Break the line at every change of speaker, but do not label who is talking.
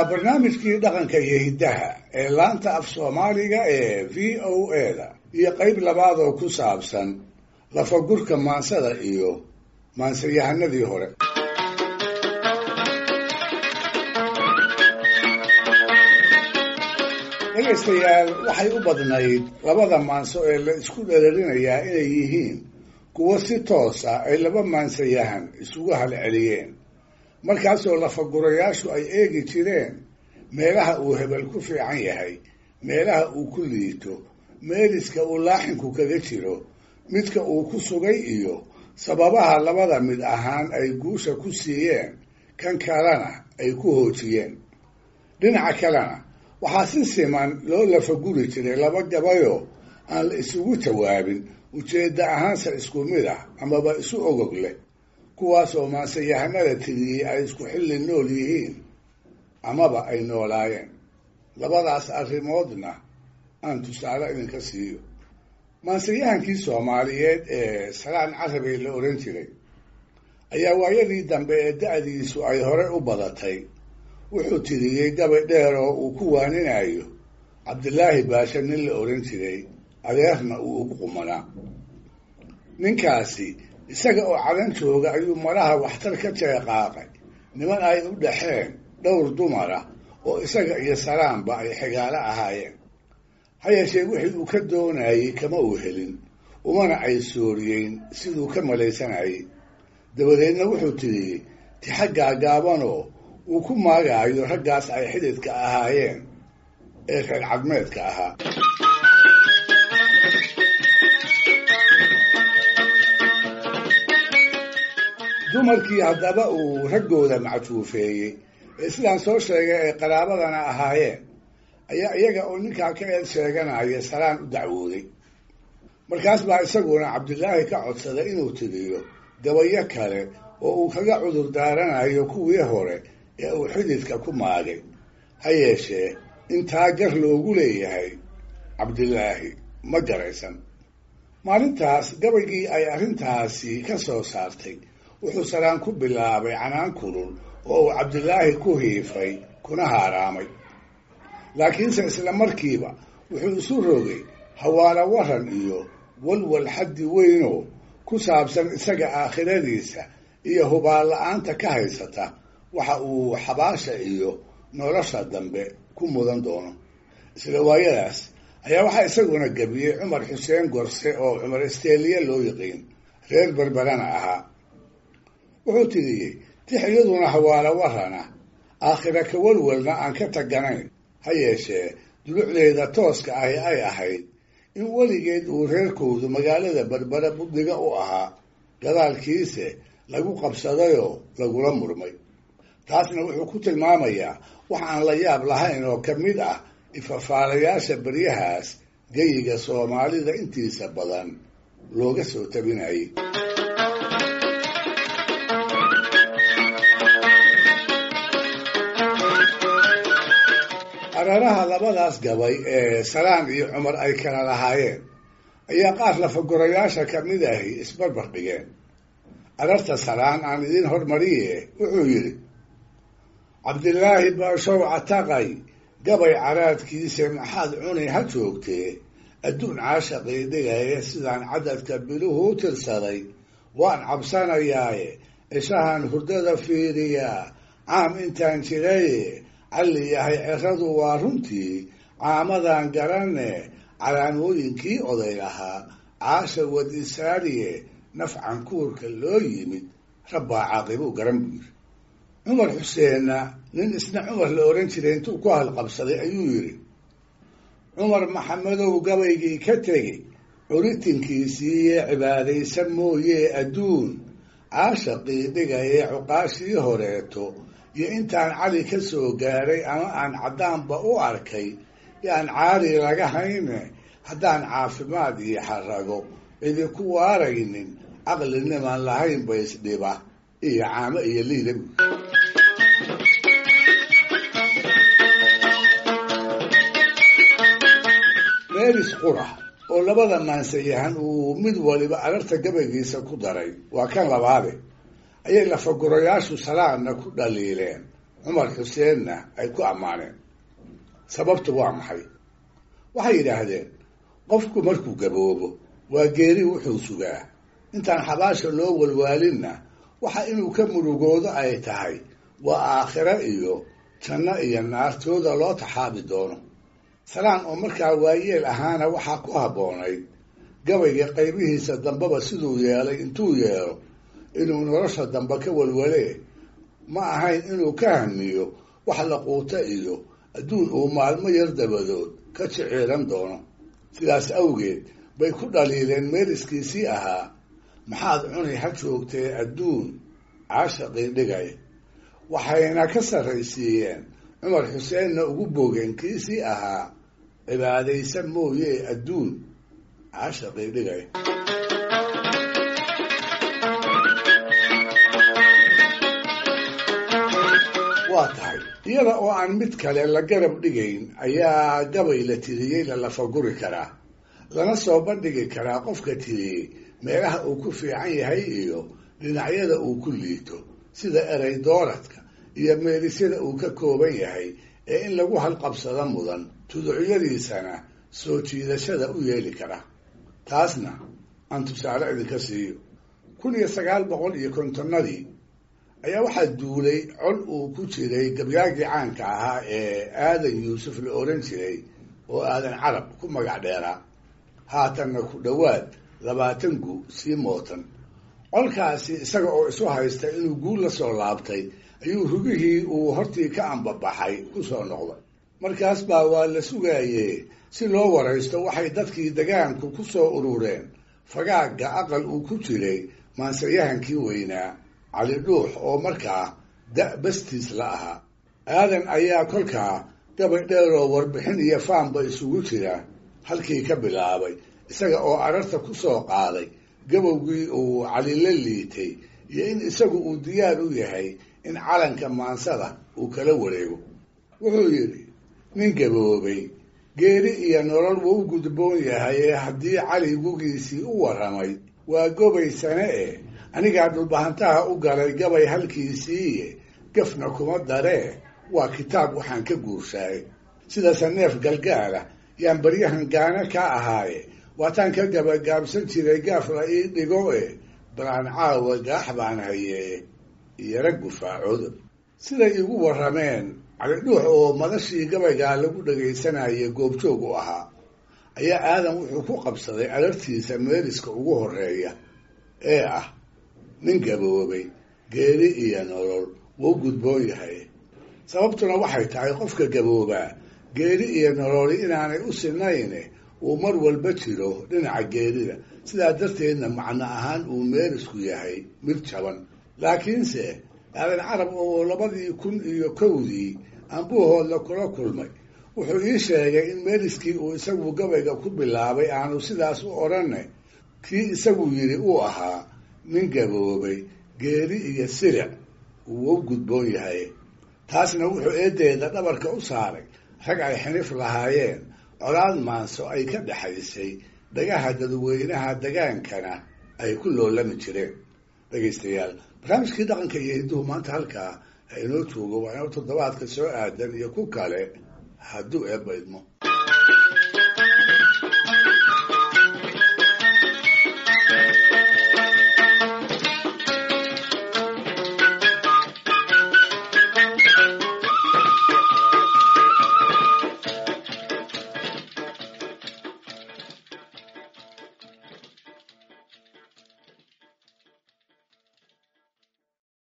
waa barnaamijkii dhaqanka iyo hiddaha ee laanta af soomaaliga ee v o a da iyo qayb labaad oo ku saabsan lafagurka maansada iyo maansayahanadii hore dhegaystayaal waxay u badnayd labada maanso ee la isku dhereerinayaa inay yihiin kuwo si toos ah ay laba maansayahan isugu halceliyeen markaasoo lafagurayaashu ay eegi jireen meelaha uu hebel ku fiican yahay meelaha uu ku liito meeliska uu laaxinku kaga jiro midka uu ku sugay iyo sababaha labada mid ahaan ay guusha ku siiyeen kan kalena ay ku hoojiyeen dhinaca kalena waxaa si siman loo lafaguri jiray laba gabayoo aan la isugu jawaabin ujeedda ahaanse isku mid ah amaba isu ogog leh kuwaasoo maansayahanada tiriyey ay isku xilli nool yihiin amaba ay noolaayeen labadaas arrimoodna aan tusaale idinka siiyo maansayahankii soomaaliyeed ee salaan carabey la odhan jiray ayaa waayadii dambe ee da-diisu ay hore u badatay wuxuu tiriyey gabay dheer oo uu ku waaninayo cabdilaahi baashe nin la odhan jiray adeerna uu ugu qumanaa ninkaasi isaga oo cadan jooga ayuu malaha waxtar ka jeeqaaqay niman ay u dhaxeen dhowr dumara oo isaga iyo salaamba ay xigaalo ahaayeen ha yeeshee wixii uu ka doonayey kama uu helin umana ay sooriyeyn siduu ka malaysanayay dabadeedna wuxuu tiriyey tixa gaagaabanoo uu ku maagaayo raggaas ay xididka ahaayeen ee reer cadmeedka ahaa dumarkii haddaba uu raggooda macjuufeeyey ee sidaan soo sheegay ay qaraabadana ahaayeen ayaa iyaga oo ninkaa ka eed sheeganaya salaan u dacwooday markaas baa isaguna cabdilaahi ka codsaday inuu tiriyo gabayo kale oo uu kaga cudur daaranayo kuwii hore ee uu xididka ku maagay ha yeeshee intaa gar loogu leeyahay cabdilaahi ma garaysan maalintaas gabaygii ay arrintaasi ka soo saartay wuxuu salaan ku bilaabay canaan kulul oo uu cabdilaahi ku hiifay kuna haaraamay laakiinse isla markiiba wuxuu isu rogay hawaalo waran iyo walwal xaddi weynoo ku saabsan isaga aakhiradiisa iyo hubaal la-aanta ka haysata waxa uu xabaasha iyo nolosha dambe ku mudan doono isla waayadaas ayaa waxaa isaguna gebiyey cumar xuseen gorse oo cumar isteeliye loo yiqiin reer berberana ahaa wuxuu tiriyey tix iyaduna hawaalo warana aakhira ka walwalna aan ka taganayn ha yeeshee dulucdeeda tooska ahi ay ahayd in weligeed uu reerkoodu magaalada berbere buddiga u ahaa gadaalkiise lagu qabsadayoo lagula murmay taasna wuxuu ku tilmaamayaa wax aan la yaab lahayn oo ka mid ah ifafaalayaasha beryahaas geyiga soomaalida intiisa badan looga soo tabinayay araraha labadaas gabay ee salaan iyo cumar ay kala lahaayeen ayaa qaar lafagurayaasha ka mid ahi isbarbar dhigeen ararta salaan aan idiin hormariye wuxuu yidhi cabdilaahi baashow cataqay gabay caraadkiise maxaad cuni ha joogtee adduun caashaqii dhigaya sidaan cadadka biluhu u tirsaday waan cabsanayaaye ishahan hurdada fiiriyaa caam intaan jiraye calli yahay ceradu waa runtii caamadan garanne calaamooyinkii oday lahaa caasha wadisaariye nafcan kuurka loo yimid rabbaa caaqibuu garan buu yidhi cumar xuseenna nin isna cumar la odhan jiray intuu ku halqabsaday ayuu yidhi cumar maxamedow gabaygii ka tegey curitinkiisiiye cibaadaysan mooyee adduun caashaqii dhigayee cuqaashii horeeto iyo intaan cali ka soo gaaray ama aan caddaanba u arkay yaan caari laga hayne haddaan caafimaad iyo xarago idinku waaraynin caqlinimaan lahayn ba isdhiba iyo caamo iyo liida buy meelis qura oo labada maansayahan uu mid waliba ararta gabaygiisa ku daray waa kan labaade ayay lafagurayaashu salaadna ku dhaliileen cumar xuseenna ay ku ammaaneen sababtu waa maxay waxay yidhaahdeen qofku markuu gaboobo waa geeri wuxuu sugaa intaan xabaasha loo walwaalinna waxa inuu ka murugoodo ay tahay waa aakhiro iyo janno iyo naartooda loo taxaabi doono salaan oo markaa waayeel ahaana waxaa ku habboonayd gabayga qaybihiisa dambeba siduu yeelay intuu yeelo inuu nolosha dambe ka walwalee ma ahayn inuu ka hamiyo wax la quuto iyo adduun uu maalmo yar dabadood ka jiciiran doono sidaas awgeed bay ku dhaliileen meeliskiisii ahaa maxaad cuni ha joogtee adduun caashaqii dhigay waxayna ka sarraysiiyeen cumar xuseenna ugu boogeen kiisii ahaa cibaadaysan mooye adduun caashaqii dhigay waa tahay iyada oo aan mid kale la garab dhigayn ayaa gabay la tiriyey la lafaguri karaa lana soo bandhigi karaa qofka tiriyey meelaha uu ku fiican yahay iyo dhinacyada uu ku liito sida erey dooradka iyo meelisyada uu ka kooban yahay ee in lagu halqabsado mudan tuducyadiisana soo jiidashada u yeeli kara taasna aan tusaale idinka siiyo kun iyo sagaal boqol iyo kontonnadii ayaa waxaa duulay col uu ku jiray gabyaagii caanka ahaa ee aadan yuusuf la oran jiray oo aadan carab ku magac dheeraa haatanna ku dhowaad labaatan gu sii mootan colkaasi isaga oo isu haysta inuu guul la soo laabtay ayuu rugihii uu hortii ka ambabaxay ku soo noqday markaas baa waa la sugaayee si loo waraysto waxay dadkii degaanku ku soo urureen fagaagga aqal uu ku jiray maansayahankii weynaa cali dhuux oo markaa da' bastiis la ahaa aadan ayaa kolkaa gabay dheeroo warbixin iyo faanba isugu jira halkii ka bilaabay isaga oo ararta ku soo qaaday gabowgii uu cali la liitay iyo in isagu uu diyaar u yahay in calanka maansada uu kala wareego wuxuu yidhi nin gaboobay geeri iyo nolol wuu u gudboon yahay ee haddii cali gugiisii u warramay waa gobaysane eh anigaa dhulbahantaha u galay gabay halkiisiiye gafna kuma daree waa kitaab waxaan ka guurshaay sidase neef galgaala yaan baryahan gaana ka ahaaye waataan ka gabagaabsan jiray gaaf la ii dhigo e balaan caawa gaax baan hayee iyara gufaacooda siday igu warrameen calidhuux oo madashii gabaygaa lagu dhagaysanayay goobjoog u ahaa ayaa aadan wuxuu ku qabsaday alartiisa meeliska ugu horeeya ee ah nin gaboobay geeri iyo nolol wuu gudboon yahay sababtuna waxay tahay qofka gaboobaa geeri iyo nololi inaanay u sinayne uu mar walba jiro dhinaca geerida sidaa darteedna macno ahaan uu meelisku yahay mid jaban laakiinse aadan carab oo labadii kun iyo kowdii ambuuhoodla kula kulmay wuxuu ii sheegay in meeliskii uu isagu gabayga ku bilaabay aanu sidaas u odhanne kii isagu yidhi uu ahaa nin gaboobay geeri iyo siric uu u gudboon yahay taasna wuxuu eedeeda dhabarka u saaray rag ay xinif lahaayeen colaad maanso ay ka dhexaysay dhagaha dadweynaha degaankana ay ku loolami jireen dhegaystayaal barnaamijkii dhaqanka iyo hidduhu maanta halkaa ha inoo joogo waa inoo toddobaadka soo aadan iyo ku kale hadduu eebba idmo